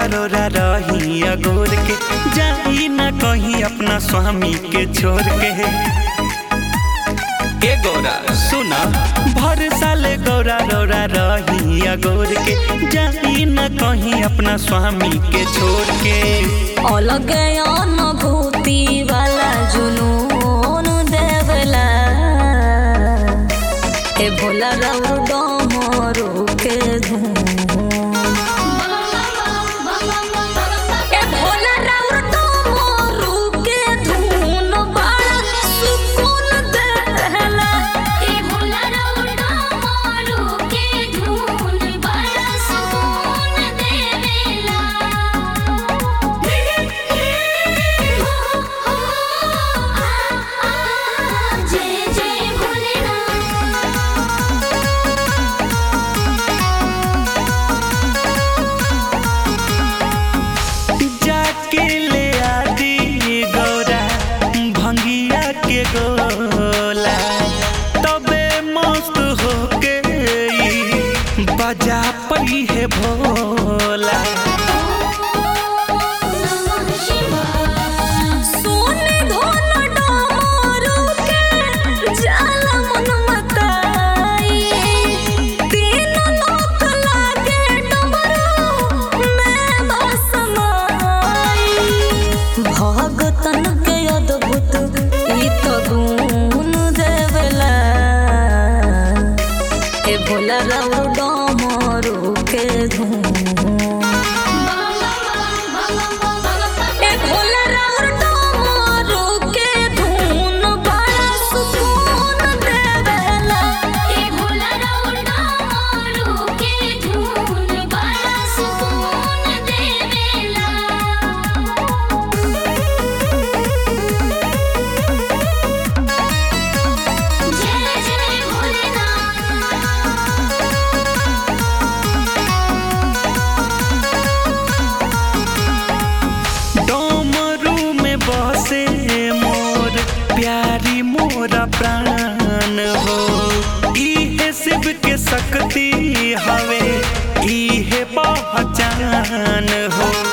रोरा रही अगोर के जाई न कहीं अपना स्वामी के छोड़ के ए गौरा सुना भर साले गौरा रोरा रही अगोर के जाई न कहीं अपना स्वामी के छोड़ के अलग अनुभूति वाला जुनून देवला ए भोला रऊ डमरू के धूम ए भोला रऊ डमरू के धून बड़ा सुकून देला ए भोला रउडा मारू के धून बड़ा सुकून देवेला हो हो आ आ जय जय भोलेनाथ जाके ले आदि गौरा भंगिया के गोला तबे मस्त होके ई बजा पई है भोला नमः शिवाय सोने धन डमरू के जाला मन मताई तीन लोक लागे डमरू में बसमाई भगतन के अद्भुत ई तो गुण देवला ए भोला रऊ डमरू के धूम ए भोला राउर डमरू के धून बड़ा सुकून देवेला ए भोला रउडा मारू के धून बड़ा सुकून देवेला जय जय भोलेनाथ डमरू में बसे मोर प्यारी मोरा प्राण हो इहे शिव के शक्ति हवे इहे पहचान हो